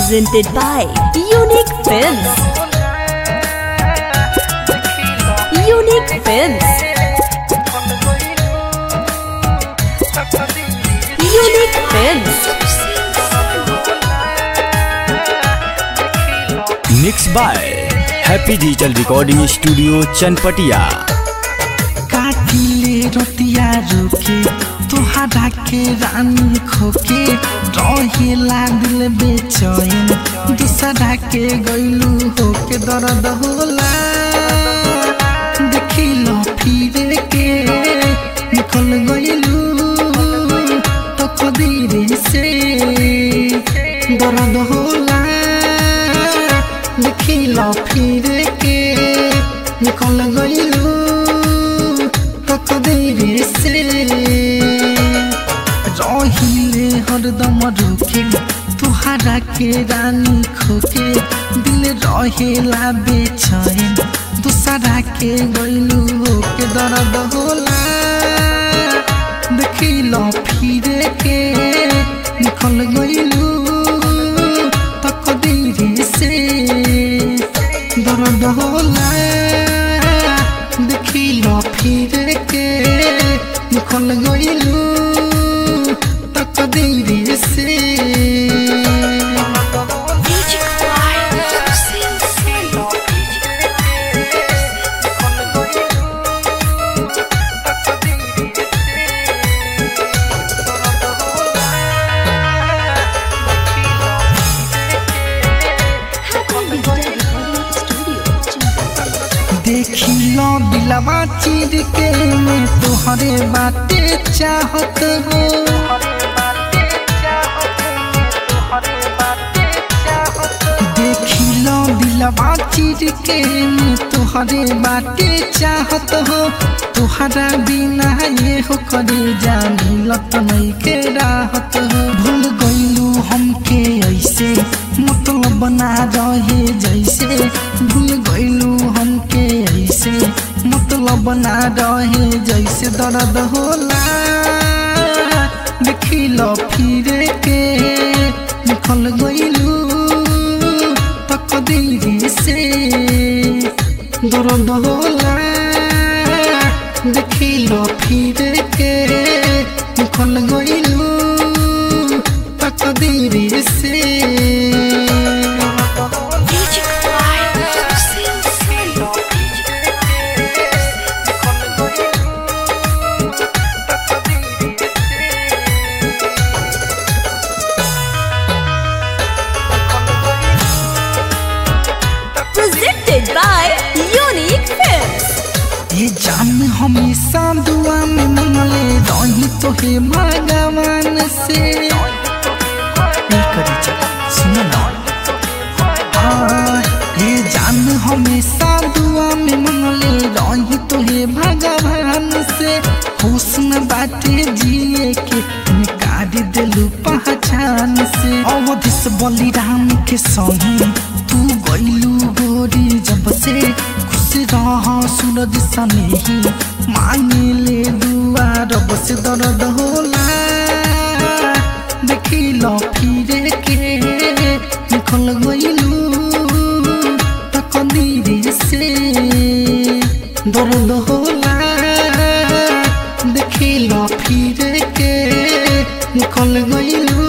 presented by Unique Films. Unique Films. Unique Films. Mix by happy digital recording studio Chanpatiya काटिले रतिया रुके तोहरा के रानी खोके रहेला दिल बेचैन दूसरा के गैलू होके दर्द होला देखिलो फिर के निकल गैलू तो कदीरे से दर्द होला देखिलो फिर के निकल गैलू ककदेरे से रहिले हरदम रुके तुहारा के रानी खोके दिल रहेला बेचैन दूसरा के गैलू होके दर्द होला देखिलो फिरे के निकल गैलू तकदीरे से दर्द होला देखिलो फिर के निकल गइलू तकदीर से देखिलो दिलवा चीर के मैं तोहरे बाते चाहत हो देखिलो दिलवा चीर के मैं तोहरे बाते चाहत हो तोहरा बिना ये हो करे जानी लत नहीं के राहत हो भूल गइलू हमके ऐसे मतलब बना रहे जैसे भूल गइलू हमके ऐसे मतलब बना रहे जैसे दर्द होला देखिलो फिर के निकल गइलू तकदीर से दर्द होला देखिलो फिर के निकल गइलू तकदीर से Presented by Unique Films. ये जान हमेशा दुआ में मंगले रही तो हे भगवान से ये करी जा सुनो ना हाँ, ये जान हमेशा दुआ में मंगले रही तो हे भगवान से हुस्न बाटे जिए के निकाल दिलू पहचान से अवधिस बलिराम के संग तू गइलू गोरी जब से खुश रह सूरज सने ही मांगे ले दुआ रब से दर्द होला देखिलो फिर के निकल गइलू तकदीर से दर्द होला देखिलो फिर के निकल गइलू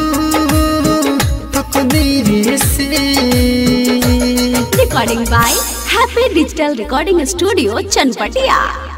तकदीर से Recording by Happy Digital Recording Studio, Chanpatia.